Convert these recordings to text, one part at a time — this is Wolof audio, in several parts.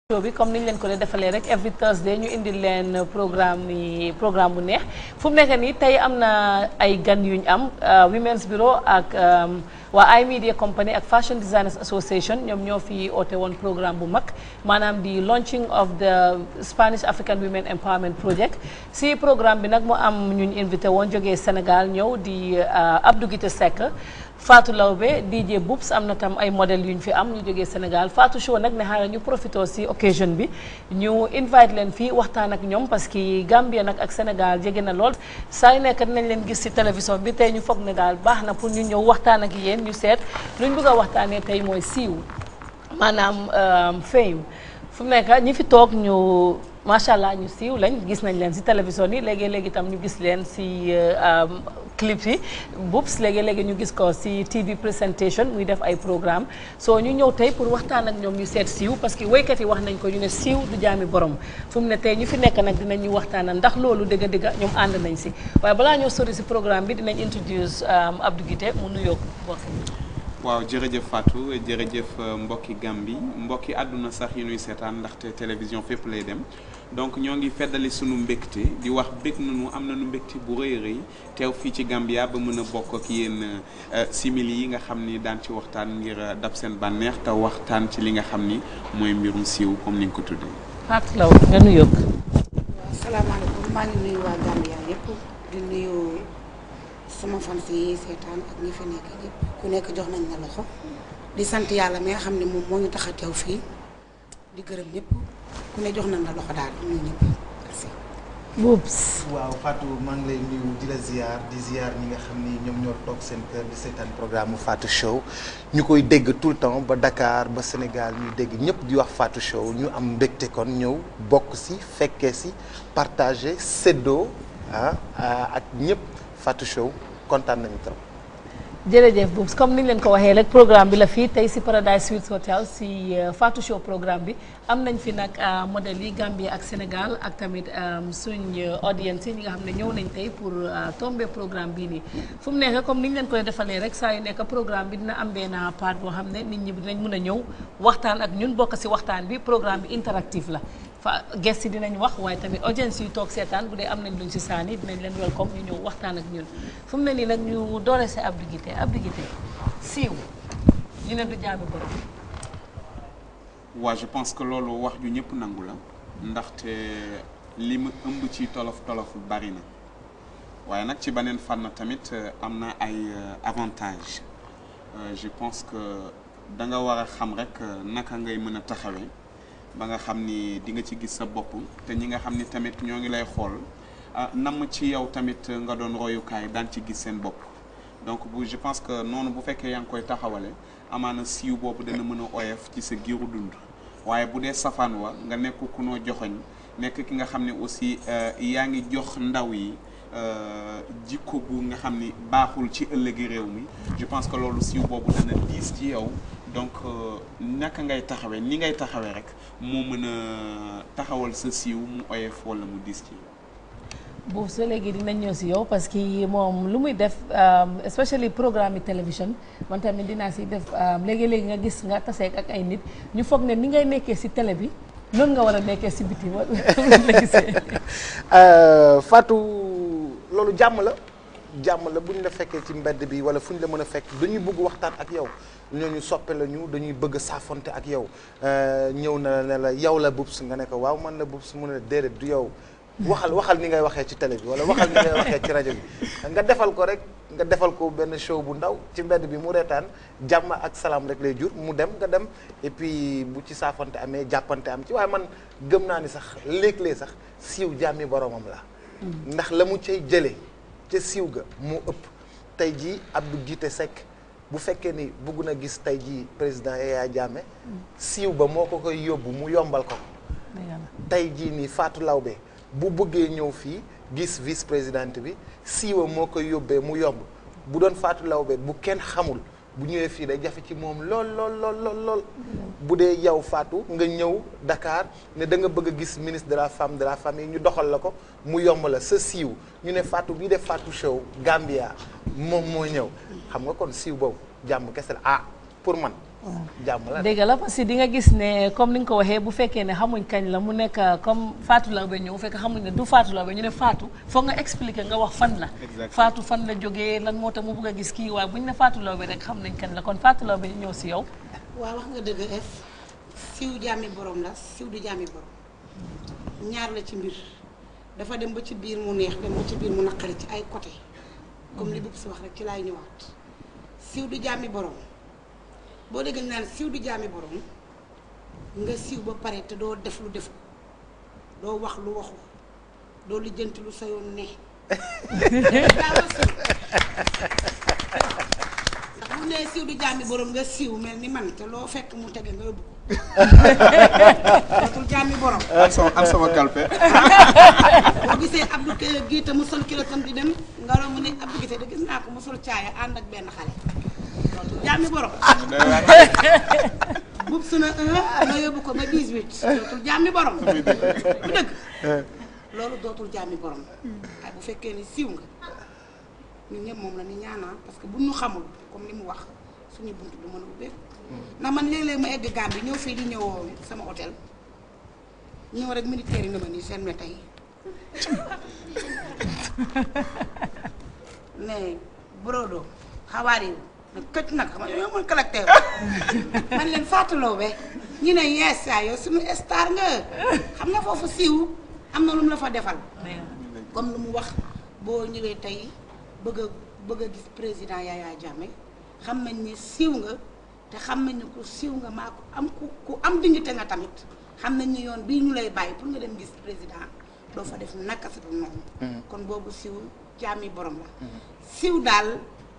show bi comme niñ leen ko dee defalee rek every Thursday ñu indil leen programme yi programme bu neex fu mu nekk nii tey am na ay gan yuñ am Women's Bureau ak waa iMedia Company ak Fashion Designers Association ñoom ñoo fi oote woon programme bu mag maanaam di launching of the Spanish African Women Empowerment Project si programme bi nag mu am ñuñ invité woon jógee Sénégal ñëw di Abdou Guité Seck Fatou Lawbe DJ Boubs am na tam ay modèles yu ñu fi am ñu jógee Sénégal Fatou Show nag ne xaaral ñu profité si occasion bi ñu invite leen fii waxtaan ak ñoom parce que Gambia nag ak Sénégal jege na lool saa yu nekk dinañ leen gis si télévision bi tey ñu foog ne daal baax na pour ñu ñëw waxtaan ak yéen ñu seet luñ bëgg a waxtaanee tey mooy siiw maanaam fame fu mu nekk ñi fi toog ñu macha allah ñu siiw lañ gis nañ leen si télévision yi léegi léegi tam ñu gis leen si clip yi Boubs léegi léegi ñu gis ko si TV présentation muy def ay programme soo ñu ñëw tey pour waxtaan ak ñoom ñu seet siiw parce que woykat yi wax nañ ko ñu ne siiw du jaami borom fu mu ne tey ñu fi nekk nag dinañ ñu waxtaanal ndax loolu dëgg dëgg ñoom ànd nañ si waaye balaa ñoo sori si programme bi dinañ introduce Abdou Guité mu nuyoo mbokk waaw jërëjëf Fatou jërëjëf mbokki Gambi mbokki àdduna sax yi nuy seetaan ndaxte télévision fépp lay dem donc ñoo ngi feddali sunu mbégte di wax bég nañu am nañu mbégte bu rëy a rëy teew fii ci Gambia ba mën a bokk ak yéen simili yi nga xam ni daan ci waxtaan ngir dab seen bànneex te waxtaan ci li nga xam ni mooy mbirum siiw comme ni nga ko tuddee. Fatou Law nga nuyoo. waaw salaamaaleykum maa ngi nuyu waa Gambia yëpp di nuyu sama fans yi seetaan ak ñi fi nekk ñëpp ku nekk jox nañ la loxo di sant yàlla mi nga xam ne moom moo ñu tax a teew fii di gërëm ñëpp ku ne jox nañ la loxo daal di nuyu ñëpp merci. Boubs. waaw Fatou maa ngi lay nuyu di la ziar di ziar ñi nga xam ni ñoom ñoo toog seen kër di seetaan programme Fatou Show ñu koy dégg tout le temps ba Dakar ba Sénégal ñuy dégg ñëpp di wax Fatou Show ñu am mbégte kon ñëw bokk si fekkee si partager séddoo ah ak ñëpp Fatou Show kontaan nañu trop. jërëjëf Boubs comme ni ñu leen ko waxee rek programme bi la fii tey si Paradise Suites Hotel si Fatou Show programme bi am nañ fi nag modèles yi Gambie ak Sénégal ak tamit suñ audience yi ñi nga xam ne ñëw nañ tey pour tomber programme bii nii fu mu nekk comme ni ñu leen koy defalee rek saa yu nekk programme bi dina am benn part boo xam ne nit ñi dinañ mën a ñëw waxtaan ak ñun bokk si waxtaan bi programme bi interactif la fa guest yi dinañ wax waaye tamit audience yi toog seetaan bu dee am nañ luñ si saani dinañ leen welcome ñu ñëw waxtaan ak ñun fu mu ne nii nag ñu doore si Abdou Guité Abdou Guité siiw ñu ne du jaami borom waa je pense que loolu wax ju ñëpp nangu la ndaxte li mu ëmb ci tolof tolof bari na waaye nag ci beneen fànn tamit am na ay avantage je pense que da nga war a xam rek naka ngay mën a taxawee ba nga xam ni di nga ci gis sa bopp te ñi nga xam ni tamit ñoo ngi lay xool namm ci yow tamit nga doon royukaay daan ci gis seen bopp donc bu je pense que noonu bu fekkee yaa ngi koy taxawale amaana siiw boobu dana mën a oyof ci sa giiru dund waaye bu dee safaan wa nga nekk ku noo joxoñ nekk ki nga xam ne aussi yaa ngi jox ndaw yi jikko bu nga xam ni baaxul ci ëllëgi réew mi je pense que loolu siiw boobu dana diis ci yow donc naka ngay taxawee ni ngay taxawee rek moo mën a taxawal sa siiw mu oyof wala mu diis ci yow boobu soo léegi dinañ ñëw si yow parce que moom lu muy def especially programme yi télévision man tamit dinaa si def léegi-léegi nga gis nga taseek ak ay nit ñu foog ne ni ngay nekkee si télé bi noonu nga war a nekkee si biti wala la gisee Fatou loolu jàmm la jàmm la bu ñu la fekkee ci mbedd bi wala fu ñu la mën a fekk dañuy bëgg waxtaan ak yow ñooñu soppe la ñu dañuy bëgg saafonte ak yow ñëw na ne la yow la Boubs nga ne ko waaw man la Boubs mu ne déedéet du yow waxal waxal ni ngay waxee ci télé bi wala waxal ni ngay waxee ci rajo bi nga defal ko rek nga defal ko benn show bu ndaw ci mbedd bi mu reetaan jàmm ak salaam rek lay jur mu dem nga dem et puis bu ci saafante amee jàppante am ci waaye man gëm naa ni sax léeg-léeg sax siiw jàmmi boromam la ndax la mu cay jëlee ca siiw ga moo ëpp tey jii Abdou Guité Seck bu fekkee ni bëgg na gis tey jii président Yaya Jammeh siiw ba moo ko koy yóbbu mu yombal ko tey jii nii Fatou Lawbe bu bëggee ñëw fii gis vice présidente bi siiwa moo koy yóbbee mu yomb bu doon Fatou Lawbe bu kenn xamul bu ñëwee fii day jafe ci moom lool lool lool lool lool bu dee yow Fatou nga ñëw Dakar ne da nga bëgg a gis ministre de la femme de la famille ñu doxal la ko mu yomb la sa siiw ñu ne Fatou bii def Fatou Show Gambia moom moo ñëw xam nga kon siiw boobu jàmm kese la ah pour man jàmm la dégg la parce que di nga gis ne comme ni nga ko waxee bu fekkee ne xamuñ kañ la mu nekk comme Fatou Laobé ñëw fekk xamuñ ne du Fatou Laobé ñu ne Fatou foog nga expliquer nga wax fan la Exactement. Fatou fan la jógee lan moo tax mu bëgg a gis kii waaye bu ñu ne Fatou Laobé rek xam nañ kañ la kon Fatou Laobé ñu ñëw si yow waaw wax nga dëgg es siw jàmmi borom la siw du jàmmi borom ñaar la ci mbir dafa dem ba ci biir mu neex dem ba ci biir mu naqari ci ay côté comme li bub si wax rek ci laay ñëwaat siw du jàmmi borom boo déggee ñu naan siw du jàmmi borom nga siw ba pare te doo def lu defu doo wax lu waxu doo lijjanti lu sa yoon ne daa war siw ndax bu nee siw du jàmmi borom nga siw mel ni man te loo fekk mu tege nga yóbbu ko dootul jàmmi borom am sama am sama kalpe boo gisee Abdou Kelle gii te mu sol kilo tam di dem nga romb ne Abdou Gise de gis naa ko mu sol caaya ànd ak benn xale dootul jàmmi borom bub su na un nga yóbbu ko ba 18 dootul jàmmi borom bu dëgg loolu dootul jàmmi borom waaye bu fekkee ni siiw nga ñun ñëpp moom la ni ñaanaa parce que bu ñu xamul comme ni mu wax suñu bunt du mën a ubbeeku ndax man léeg-léeg ma egg Gambie ñëw fii di ñëw sama hôtel ñëw rek militaire yi nga ma nii seen ne tey mais brodo xawaar yi nag këcc nag xam nga yow mën collecteur man leen fàttaloo be ñu ne yees saa yow suñu star nga xam nga foofu siiw am na lu mu la fa defal comme lu mu wax boo ñëwee tey bëgg a bëgg a gis président Yaya Jammeh xam nañ ni siiw nga te xam nañ ni ku siiw nga maa ko am ku ku am dignité nga tamit xam nañ ni yoon bii ñu lay bàyyi pour nga dem gis président doo fa def naka sa dul noonu kon boobu siiw jaami borom la siiw daal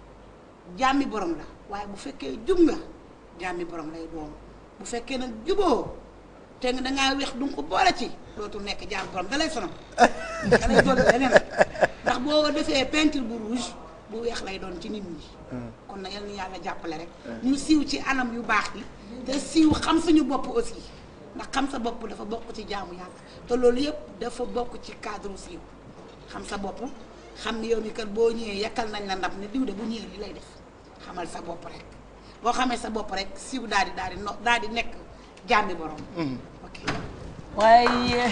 jaami borom la waaye bu fekkee jub nga jaami borom lay doon bu fekkee nag juboo te nga dangaa weex du nga ko boole ci dootul nekk jaami borom da lay sonal da lay dolli leneen ndax boo defee peinture bu rouge bu weex lay doon ci nit ñi kon na yal na yàlla jàppale rek ñu siiw ci anam yu baax yi te siiw xam suñu bopp aussi ndax xam sa bopp dafa bokk ci jaamu yàlla te loolu yëpp dafa bokk ci cadre siiw xam sa bopp xam ni yow mi kat boo ñëwee yakkal nañ la ndab ne diw de bu ñëwee li lay def xamal sa bopp rek boo xamee sa bopp rek siiw daal di daal di no daal di nekk jaami borom ok waaye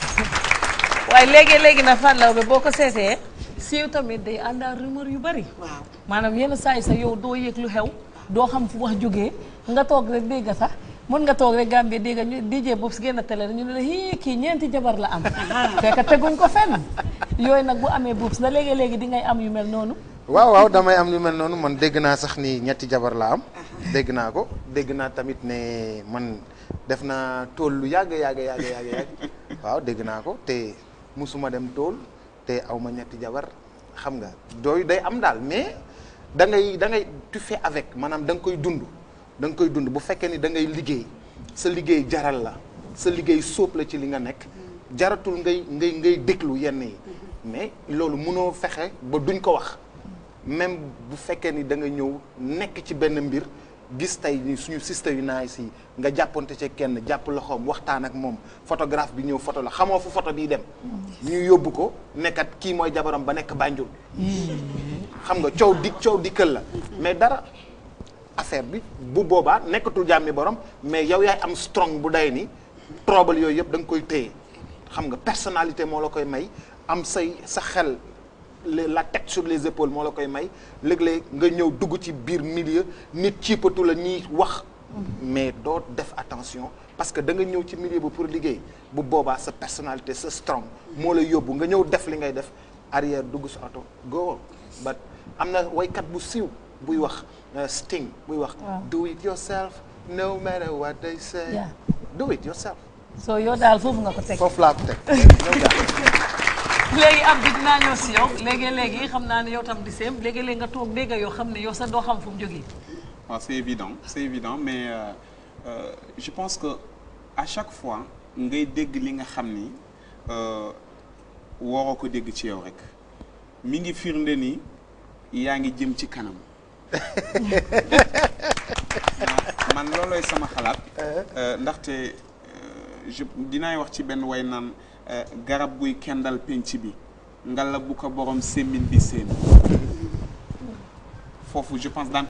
waaye léegi léegi na Fatou Laobé boo ko seetee siiw tamit day ànd ak rumeur yu bari waaw maanaam yenn saa yi sax yow doo yëg lu xew doo xam fu wax jógee nga toog rek dégg sax mën nga toog rek Gambie dégg ñu DJ boobu si génn télé ñu ne la hii kii ñeenti jabar la am fekk teguñ ko fenn yooyu nag bu amee buubs na léegi-léegi di ngay am yu mel noonu waaw waaw damay am lu mel noonu man dégg naa sax ni ñetti jabar la am dégg naa ko dégg naa tamit ne man def naa tool lu yàgg yàgg yàgg yàgg yàgg waaw dégg naa ko te musuma dem tool te aw ma ñetti jabar xam nga dooyu day am daal mais da ngay da ngay tu fais avec maanaam da nga koy dund da nga koy dund bu fekkee ni da ngay liggéey sa liggéey jaral la sa liggéey sóob la ci li nga nekk jaratul ngay ngay ngay déglu yenn yi mais loolu mënoo fexe ba duñ ko wax même bu fekkee ni da nga ñëw nekk ci benn mbir gis tey ni suñu système yu naay si nga jàppante ci kenn jàpp loxoom waxtaan ak moom photographe bi ñëw photo la xamoo fu photo bii dem ñu yóbbu ko nekkat kii mooy jabaram ba nekk Banjul xam nga coow di coow dikkal la mais dara affaire bi bu boobaa nekkatul jàmmi borom mais yow yaay am strong bu day ni trouble yooyu yëpp da nga koy téye xam nga personnalité moo la koy may am say sa xel le- la tête sur les épaules moo la koy may léeg-léeg nga ñëw dugg ci biir milieu nit ciipatu la ñuy wax mais doo def attention parce que da nga ñëw ci milieu bi pour liggéey bu boobaa sa personnalité sa strong moo lay yóbbu nga ñëw def li ngay def arrière dugg sa oto go but am na waykat bu siiw buy wax uh, Sting buy wax do it yourself no matter what they say Yeah. do it yourself soo yow daal foofu nga ko teg foofu laa ko teg ñëw daal. léegi am bi dinaa ñëw si yow léegi-léegi xam naa ne yow tam di seem léegi-léegi nga toog dégg yoo xam ne yow sax doo xam fu mu jógee waaw c'est évident c'est évident mais euh, euh, je pense que à chaque fois ngay dégg li nga xam ni euh, waroo ko dégg ci yow rek mi ngi firnde ni yaa ngi jëm ci kanam Ma- man loolooy sama xalaat euh, ndaxte euh, je dinaay wax ci benn way naan euh, garab guy kendal penc bi ngala bu ko borom sémmiñ bi seen foofu je pense daan